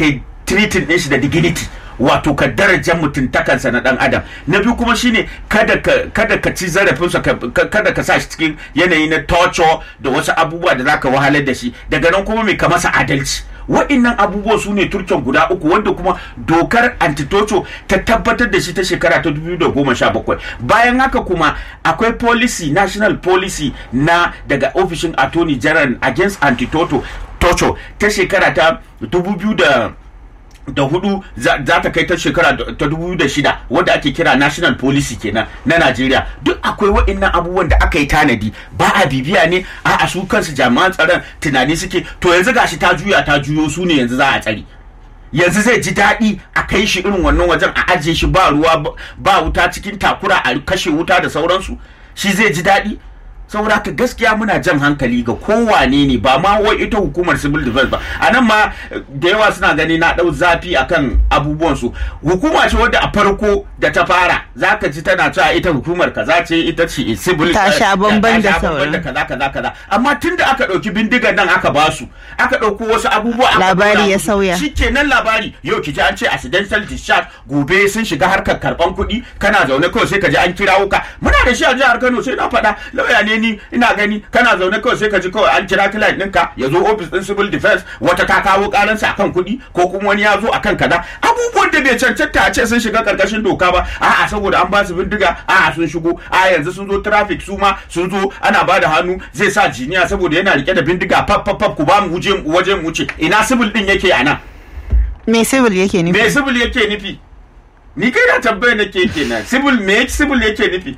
kai treating din shi da dignity wato ka darajar mutuntakansa na dan adam na biyu kuma shine kada ka kada ka ci zarafinsa kada ka sa shi cikin yanayi na torture da wasu abubuwa da zaka wahalar da shi daga nan kuma mai ka masa adalci wa'innan abubuwa su ne turken guda uku wanda kuma dokar antitocho ta tabbatar da shi ta shekara ta 2017 bayan haka kuma akwai policy national policy na daga ofishin attorney general against antitoto tocho ta shekara ta 2000 da hudu za ta kai ta shekara ta dubu da shida wadda ake kira national policy kenan na najeriya duk akwai waɗannan abubuwan da aka yi tanadi ba a bibiya ne a a su kansu jami'an tsaron tunani suke to yanzu gashi ta juya ta juyo su ne yanzu za a tsari yanzu zai ji daɗi a kai shi irin wannan wajen a ajiye shi ba ruwa ba wuta cikin takura a kashe wuta da sauransu shi zai ji daɗi saboda haka gaskiya muna jan hankali ga kowane ne ba ma wai ita hukumar civil defense ba a nan ma da yawa suna gani na ɗau zafi akan abubuwan su hukuma ce wadda a farko da ta fara zaka ji tana cewa ita hukumar kaza ce ita ce civil ta sha bamban da sauran kaza kaza kaza amma tunda aka ɗauki bindigar nan aka basu aka ɗauko wasu abubuwa labari ya sauya shikenan labari yau ki ji an ce accidental discharge gobe sun shiga harkar karban kuɗi kana zaune kawai sai ka ji an kirawo ka muna da shi a jihar Kano sai na faɗa lauya ne ni ina gani kana zaune kawai sai ka ji kawai an kira client ɗinka ya zo office ɗin civil defense wata ta kawo ƙaransa akan kuɗi ko kuma wani ya zo akan kaza abubuwan da bai cancanta a ce sun shiga ƙarƙashin doka ba a'a saboda an ba su bindiga a'a sun shigo a yanzu sun zo traffic su ma sun zo ana ba da hannu zai sa jiniya saboda yana rike da bindiga faf faf faf ku ba mu wuje waje mu wuce ina civil ɗin yake a nan me civil yake nufi me civil yake nufi ni kai na tambayar nake kenan civil me civil yake nufi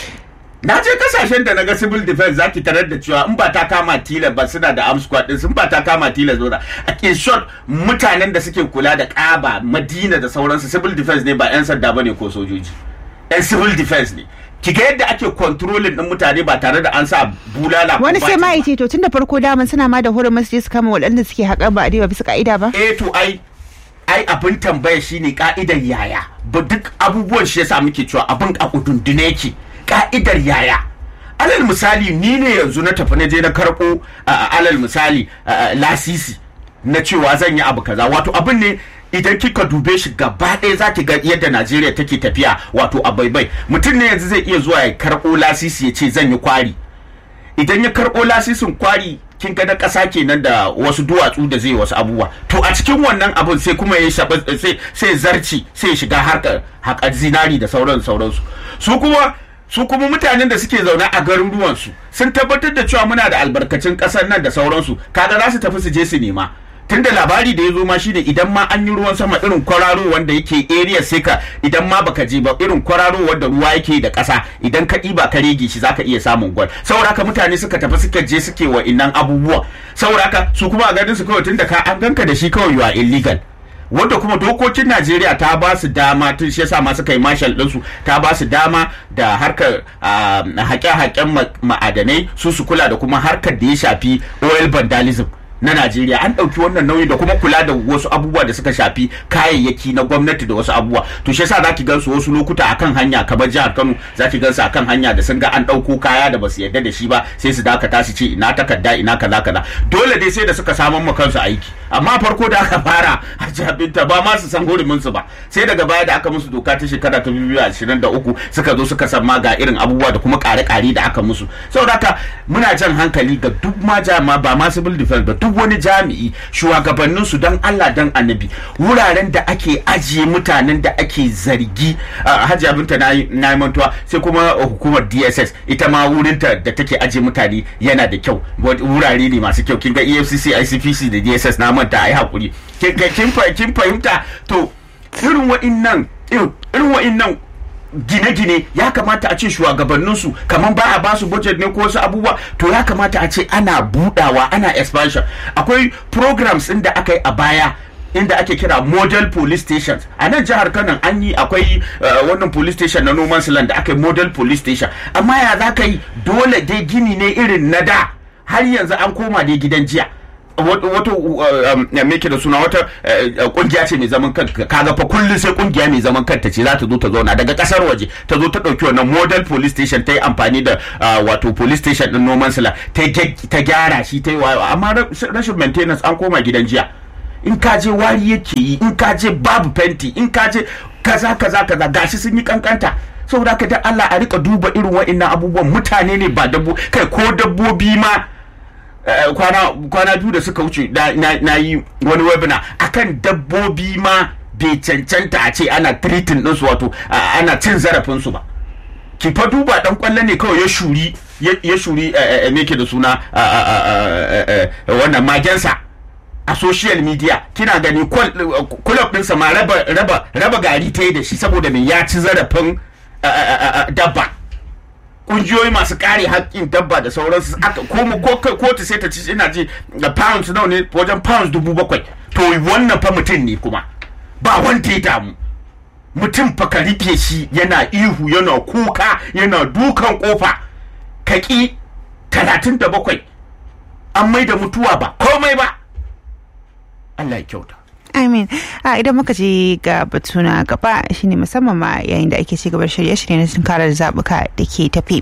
na je kasashen da naga civil defense zaki tarar da cewa in ba ta kama tila ba suna da arm squad din sun ba ta kama tila zo da in short mutanen da suke kula da kaba madina da sauransu civil defense ne ba yan sanda bane ko sojoji yan civil defense ne ki ga yadda ake controlling din mutane ba tare da an sa bulala wani sai ma yace to tun da farko daman suna ma da hurumin su je su kama waɗanda suke haƙar ba a bisa ka'ida ba eh to ai ai abin tambaya shine ka'idar yaya ba duk abubuwan shi yasa muke cewa abin a kudundune yake ka'idar yaya alal misali ni ne yanzu na tafi na je na karɓo alal misali lasisi na cewa zan yi abu kaza wato abin ne idan kika dube shi gaba ɗaya za ki ga yadda najeriya take tafiya wato a baibai mutum ne yanzu zai iya zuwa ya karɓo lasisi ya ce zan yi kwari idan ya karɓo lasisin kwari kin ga na ƙasa kenan da wasu duwatsu da zai wasu abubuwa to a cikin wannan abun sai kuma ya shaɓa sai sai zarci sai ya shiga harkar haƙar zinari da sauran sauransu su kuma su kuma mutanen da suke zaune a garuruwansu sun tabbatar da cewa muna da albarkacin ƙasar nan da sauransu kaga za su tafi su je su nema tunda labari da ya zo ma shine idan ma an yi ruwan sama irin kwararo wanda yake area sai ka idan ma baka je ba irin kwararo wanda ruwa yake da ƙasa idan ka ɗiba ka rege shi zaka iya samun gwal saboda haka mutane suka tafi suka je suke wa innan abubuwa saboda haka su kuma a ganin su kawai tunda ka an ganka da shi kawai you are illegal wanda kuma dokokin Najeriya ta ba su dama tun shi yasa ma suka yi marshal ɗinsu ta ba su dama da harkar haƙe-haƙen ma'adanai su su kula da kuma harkar da ya shafi oil vandalism na Najeriya an ɗauki wannan nauyi da kuma kula da wasu abubuwa da suka shafi kayayyaki na gwamnati da wasu abubuwa to shi yasa zaki gansu wasu lokuta akan hanya kamar jihar Kano zaki gansu akan hanya da sun ga an ɗauko kaya da basu yarda da shi ba sai su dakata su ce ina takarda ina kaza kaza dole dai sai da suka samun ma kansu aiki amma farko da aka fara a jabinta ba ma su san hurumin su ba sai daga baya da aka musu doka ta shekara ta 2023 suka zo suka san ma ga irin abubuwa da kuma kare-kare da aka musu saboda haka muna jan hankali ga duk ma jama ba ma civil defense ba duk wani jami'i shugabannin su dan Allah dan annabi wuraren da ake ajiye mutanen da ake zargi hajiya binta na yi mantuwa sai kuma hukumar DSS ita ma wurinta da take ajiye mutane yana da kyau wurare ne masu kyau kin ga EFCC ICPC da DSS na manta ai hakuri kin fahimta to irin wa'innan irin wa'innan gine-gine ya kamata a ce shugabanninsu kamar ba a basu budget ne ko wasu abubuwa to ya kamata a ce ana budawa ana expansion akwai programs inda aka yi a baya inda ake kira model police stations a nan jihar kano an yi akwai wannan police station na noman land da aka yi model police station amma ya za ka yi dole dai gini ne irin na da har yanzu an koma dai gidan jiya wata meke da suna wata kungiya ce mai zaman kanta kaga fa kullum sai kungiya mai zaman kanta ce za ta zo ta zauna daga kasar waje ta zo ta dauki wannan model police station ta yi amfani da wato police station din noman sila ta gyara shi ta yi amma rashin maintenance an koma gidan jiya in ka je wari yake yi in ka je babu fenti in ka je kaza kaza kaza gashi sun yi kankanta saboda haka da Allah a rika duba irin wa'annan abubuwan mutane ne ba dabbo kai ko dabbobi ma eh, kwana kwana biyu da suka wuce na, na, na yi wani webinar akan dabbobi ma bai cancanta a ce ana treating ɗinsu wato a- ana cin zarafinsu ba ki fa duba dan kwallo ne kawai ya shuri ya ya shuri eh, eh, me ke da suna a- a- a- a- eh, eh, wannan magensa a social media kina gani club ɗinsa ma raba raba raba gari ta yi da shi saboda me ya ci zarafin eh, eh, eh, eh, dabba kungiyoyi masu kare haƙƙin dabba da sauransu aka ko ko ko- kotu sai ta ci ina ji da pounds nawa ne wajen pounds dubu bakwai to wannan fa mutum ne kuma ba wanda ya damu mutum fa ka rike shi yana ihu yana kuka yana dukan kofa kaki talatin da bakwai an mai da mutuwa ba komai ba Allah ya kyauta Amin. A idan muka je ga batu na gaba shine musamman ma yayin da ake ci gaba da shirye-shirye na tunkarar zabuka da ke tafi.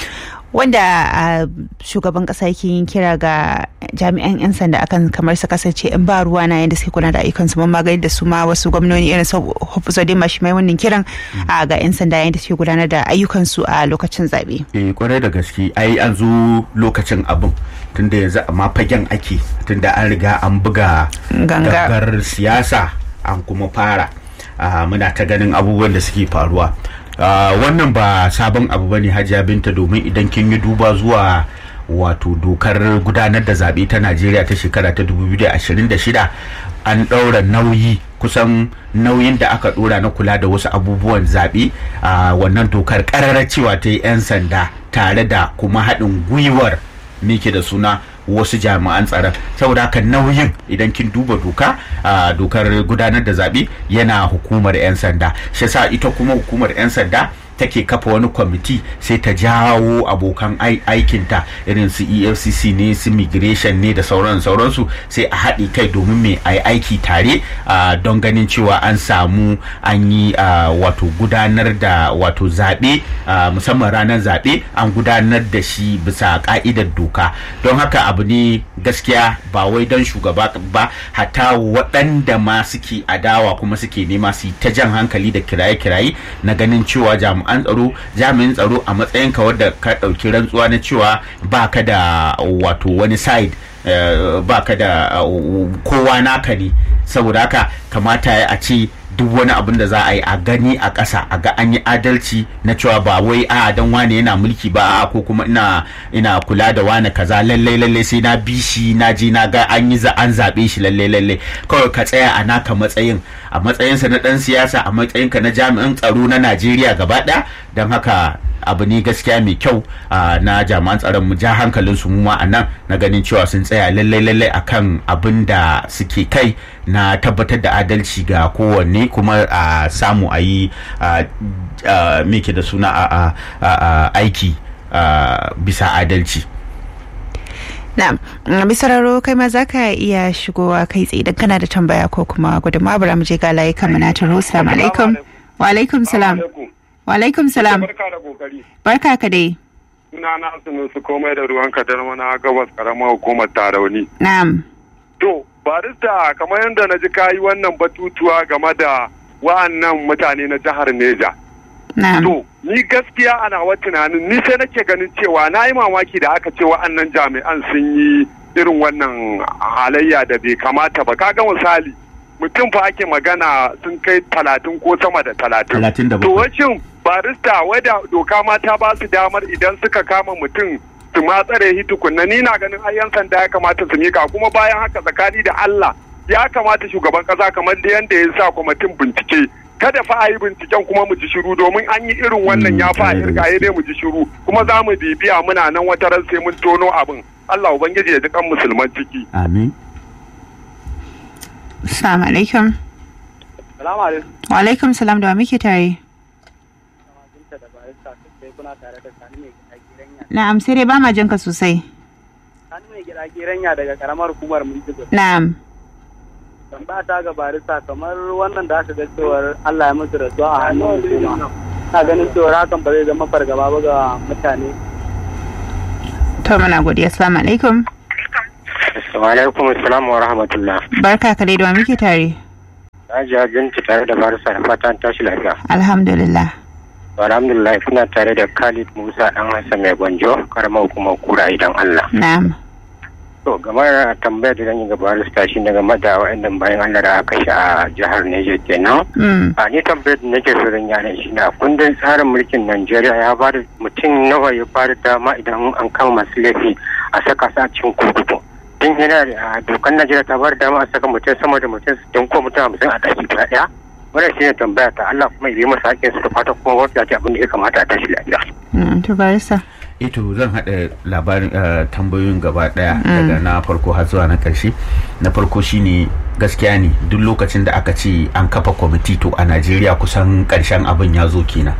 Wanda a shugaban kasa yake yin kira ga jami'an 'yan sanda akan kamar su kasance in ba ruwa na yadda suke kula da ayyukansu mun magani da su ma wasu gwamnoni irin su Hafizodin mashi mai wannan kiran a ga 'yan sanda yayin da suke gudanar da ayyukansu a lokacin zaɓe. eh kwarai da gaske ai an zo lokacin abin tunda yanzu amma fagen ake tunda an riga an buga Ganga. gangar siyasa an kuma fara Ah, muna ta ganin abubuwan da suke faruwa Ah, wannan ba sabon abu ba ne hajiya binta domin idan kin yi duba zuwa wato dokar gudanar da zaɓe ta najeriya ta shekara ta 2026 an ɗaura nauyi kusan nauyin da aka ɗora na kula da wasu abubuwan zaɓe a wannan dokar ƙararra cewa ta yi 'yan sanda tare da kuma haɗin gwiwar me ke da suna wasu jami'an tsaron saboda haka nauyin idan kin duba doka a dokar gudanar da zaɓe yana hukumar 'yan sanda shi yasa ita kuma hukumar 'yan sanda take kafa wani kwamiti sai ta jawo abokan ai- aikinta irin su efcc ne su migration ne da sauran sauransu sai a haɗe kai domin mai a yi aiki tare ah, don ganin cewa an samu an yi ah, wato gudanar da wato zaɓe ah, musamman ranar zaɓe an gudanar da shi bisa ka'idar doka don haka abu ne gaskiya ba wai don shugaba ba hatta waɗanda ma suke adawa kuma suke nema su yi ta jan hankali da kiraye-kiraye na ganin cewa jami'an tsaro jami'in tsaro a matsayin ka wadda ka ɗauki rantsuwa na cewa ba ka da wato wani side eh, ba ka da uh, kowa naka ne saboda haka kamata ya a ce duk wani abin da za a yi a gani a ƙasa a ga an yi adalci na cewa ba wai a dan wane yana mulki ba a ko kuma ina ina kula da wane kaza lallai lallai sai na bi shi na je na ga an yi za an zabe shi lallai lallai kawai ka tsaya a naka matsayin a matsayinsa na dan siyasa a matsayinka na jami'an tsaro na Najeriya gaba ɗaya don haka abu ne gaskiya mai kyau ah, na jami'an tsaron mu ja hankalin su mu ma a nan na ganin cewa sun tsaya lallai lallai akan abin da suke kai na tabbatar da adalci ga kowanne kuma a samu a yi ah, ah, me ke da suna a a- a- a- aiki ah, bisa adalci Na'am, misararo kai ma za ka iya shigowa kai tsaye idan kana da tambaya ko kuma gudunmawa bara mu je ga layi kan na taro. Assalamu alaikum. Wa alaikum salam. Wa alaikum salam. Barka da kokari. Barka ka dai. Suna na su komai da ruwan kadar mana gabas karamar hukumar tarauni. Na'am. To, barista kamar yadda na ji kayi wannan batutuwa game da wa'annan mutane na jihar Neja. Na'am. To, ni gaskiya ana wa tunanin ni sai nake ganin cewa na yi mamaki da aka ce wa'annan jami'an sun yi irin wannan halayya da bai kamata ba. Kaga misali, mutum fa ake magana sun kai talatin ko sama da talatin. Talatin da To bakwai. wacin barista wadda doka ma ta ba su damar idan suka kama mutum su ma tsare shi tukunna ni na ganin ai yan sanda ya kamata su mika kuma bayan haka tsakani da Allah ya kamata shugaban kasa kamar da yanda ya sa kwamitin bincike kada fa a yi binciken kuma mu ji shiru domin an yi irin wannan Mm, ya fa a tare da irga gaske. dai mu ji shiru kuma za mu bibiya muna nan wata ran sai mun tono abin Allah ubangiji ya ji kan musulman ciki amin Assalamu alaikum. salamu alaikum Wa alaikum salam da wa muke tare. Na'am sai dai ba ma jinka sosai. Sani mai gida geranya daga karamar hukumar Mintigo. Na'am. Tambaya ta ga barista kamar wannan da aka ga cewar Allah ya musu rasuwa a hannun hukuma. Na ganin cewar hakan ba zai zama fargaba ba ga mutane. To muna godiya. Assalamu alaikum. Wa alaikum assalam wa rahmatullah. barka ka dai da wa muke tare Hajiya Binta tare da Barisa da fatan tashi lafiya. alhamdulillah Alhamdulillah kuna tare da Khalid Musa dan Hassan mai gwanjo karamar hukumar kura idan Allah. na'am To game da tambayar da zan yi ga barista shi ne game da wa'annan bayan Allah da aka shi a jihar Niger kenan. Mm, A ni tambayar da nake so zan yana shi na kundin tsarin mulkin Najeriya ya ba da mutum nawa ya ba da dama idan an kama masu laifi a saka su a cikin kurkuku. Din yana da a dokar Najeriya ta ba da dama a saka mutum sama da mutum sittin ko mutum hamsin a ɗaki guda ɗaya. Wannan shi ne tambaya ta Allah kuma ya yi masa haƙƙin su da fata kuma wata ce abin da ya kamata a tashi lafiya. mm, to barista ito zan haɗa labarin eh, tambayoyin gaba ɗaya daga na farko har zuwa na ƙarshe na farko shine gaskiya ne duk lokacin da aka ce an kafa kwamiti to a najeriya kusan ƙarshen abin ya zo kenan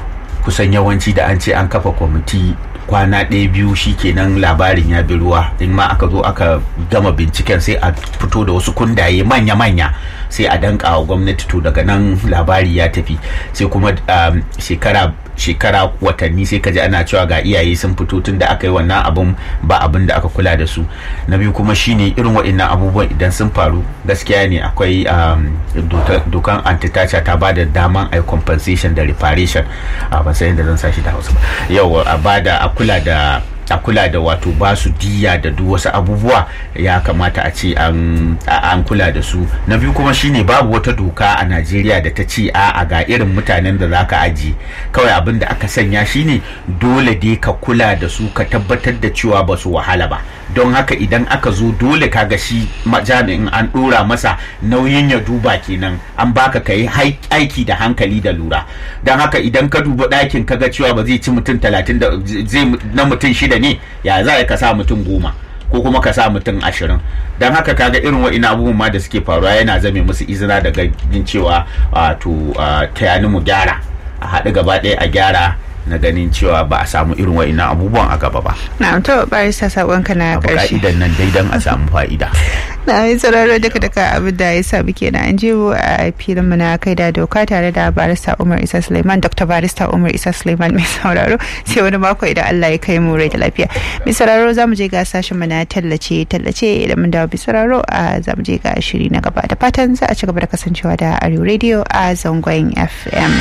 kusan yawanci da an ce an kafa kwamiti kwana ɗaya biyu shi kenan labarin ya bi ruwa in ma aka zo aka gama binciken sai a fito da wasu kundaye manya-manya sai a danka wa gwamnati to daga nan labari ya tafi sai kuma um, shekara shekara watanni sai ka ji ana cewa ga iyaye sun fito tun da aka yi wannan abun ba abin da aka kula da su na biyu kuma shine irin waɗannan abubuwan idan sun faru gaskiya ne akwai um, doka- dokan antitacha ta ba da daman a compensation da reparation a ban san yadda zan sa shi da hausa ba yau a bada a kula da a kula da wato ba su diya da duk wasu abubuwa ya kamata a ce an a- an kula da su na biyu kuma shine babu wata doka a Najeriya da ta ce a a ga irin mutanen da zaka aji kawai abin da aka sanya shine dole dai ka kula da su ka tabbatar da cewa ba su wahala ba don haka idan aka zo dole kaga shi ma- jami'in an dora masa nauyin ya duba kenan an baka ka yi aiki da hankali da lura don haka idan ka duba ɗakin kaga cewa ba zai ci mutum talatin da zai na mutum shida ne ya za ka sa mutum goma ko kuma ka sa mutum ashirin don haka kaga irin wa'ina abubuwan ma da suke faruwa yana zame musu izina daga jin cewa wato tayani mu gyara a haɗu gaba ɗaya a gyara na ganin cewa ba a samu irin wa'ina abubuwan a gaba ba na'am to barista sakonka na abu karshe ka'idan nan dai don a samu fa'ida na yi sauraro duka duka abin da ya samu kenan an jibo a filin mu na kai da doka tare da barista umar isa suleiman dr barista umar isa suleiman mai sauraro sai wani mako idan allah ya kai mu rai da lafiya mai sauraro za mu je ga sashen mu na tallace tallace idan mun dawo bi sauraro a za mu je ga shiri na gaba da fatan za a ci gaba da kasancewa da arewa radio a zangon fm